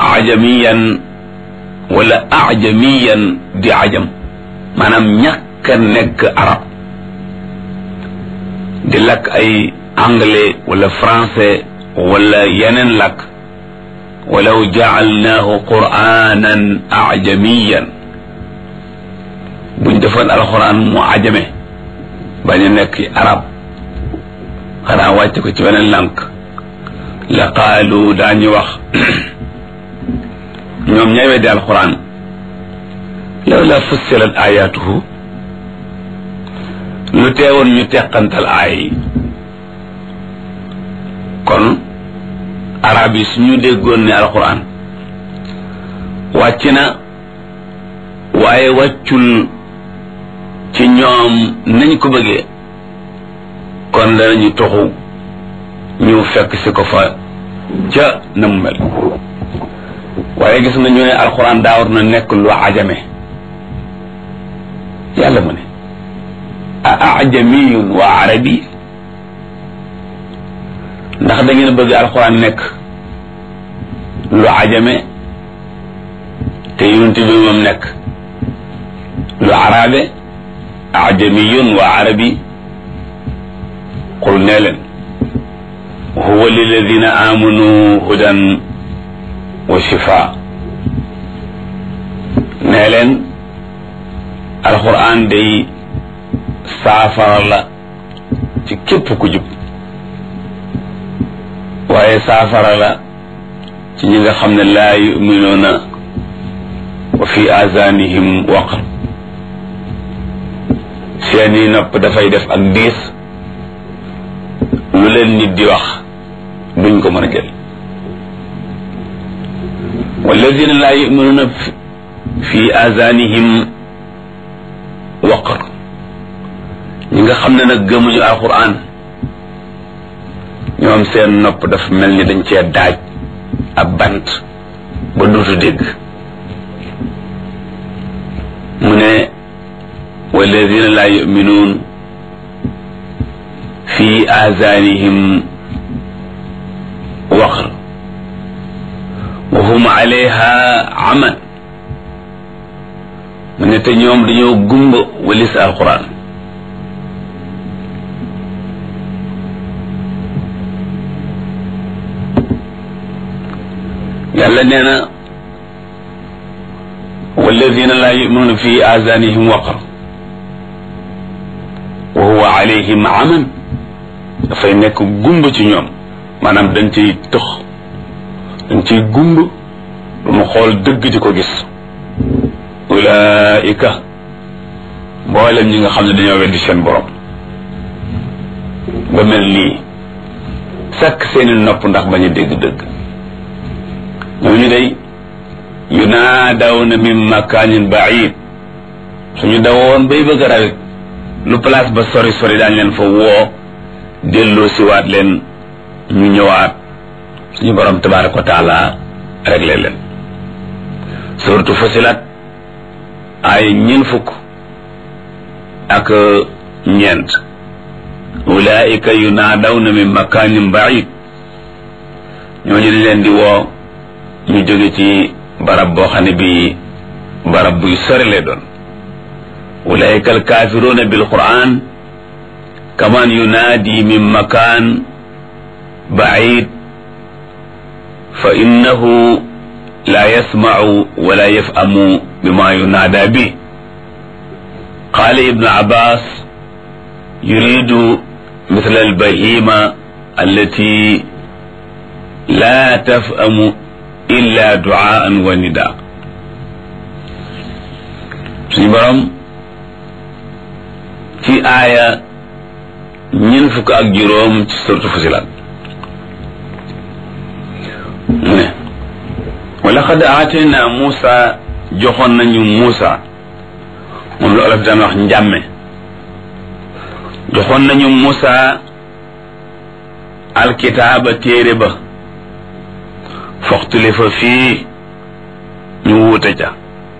ajamiyan wala ajamiyan di ajam maanaam ñàkk a nekk arab di lakk ay anglais wala français wala yeneen lakk walaw jaalnaahu quranan ajamiyan buñ defoon alxuraan mu ajame bañ a nekk arab xanaa wàcc ko ci beneen lànk la qaalu daañu wax ñoom ñay weddi alxuraan law la fussilat ayatuhu lu teewoon ñu teqantal aay yi kon arab yi suñu déggoon ne alxuraan wàcc na waaye wàccul ci ñoom nañ ko bëggee kon danañu toxu ñu fekk si ko fa ca na mu mel waaye gis nga ñu ne alxuraan daawar na nekk lu ajame yàlla mu ne a ajamiyun wa arabi ndax da ngeen bëgg alxuraan nekk lu ajame te yonent bi moom nekk lu arabe ajamiyun wa arabi qul nee leen huwa liladina amanu hudan wa shifa nee leen alquran day saafara la ci képp ku jub waaye saafara la ci ñi nga xam ne laa yuminuuna wa fi azanihim waqr seeni nopp dafay def ak diis lu leen nit di wax duñ ko mën a jël walladina laa yuminuuna fi azanihim waqar ñi nga xam ne nag gëmuñu alquran ñoom seen nopp dafa mel ni dañ cee daaj ab bant ba duutu dégg mu ne walladina laa yuminuun fi azanihim waqr wa hum alayha aman mu ne te ñoom dañoo gumba walis alquran yàlla nee na walladina laa yuminuuna fi azanihim waqr wa huwa alayhim aman dafay nekk gumba ci ñoom maanaam dañ ciy tëx dañ ciy gumb du mu xool dëgg di ko gis ulaika mboolem ñi nga xam ne dañoo weddi seen borom ba mel nii sakk seeni nopp ndax bañ a dégg dëgg ñooñu day yunaadawna min makaanin baid suñu dawoon bay bëgg a rawit lu place ba sori sori daañ leen fa woo delloo siwaat leen ñu ñëwaat suñu borom tabaraka wa taala réglé leen surtout fasilat ay ñeen fukk ak ñeent ulaika yunaadawna min makaanin baid ñooñu dañ leen di woo ñu jóge ci barab boo xam ne bii barab buy sori lay doon ulaika alkaafiruuna bil quran kaman yunaadi min makaan baid fa innahu la yasmacu wala yafhamu bima yunaada bi qaala ibnu abbas yuridu misla albahima allati la tafhamu illa duaan wa nida suñu borom ci aaya ñeent fukk ak juróom ci surtu Fusilat mu ne wa laqad aatayna Muusa joxoon nañu Muusa moom la olof daan wax njàmme joxoon nañu Muusa alkitaaba téere ba foxtulifa fii ñu wuute ca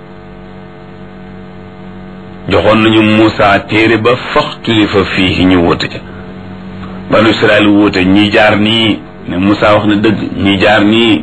joxoon nañu Muusa téere ba foxtulifa fii ñu wuute ca banu Israel wuute ñi jaar nii ne Muusa wax na dëgg ñi jaar nii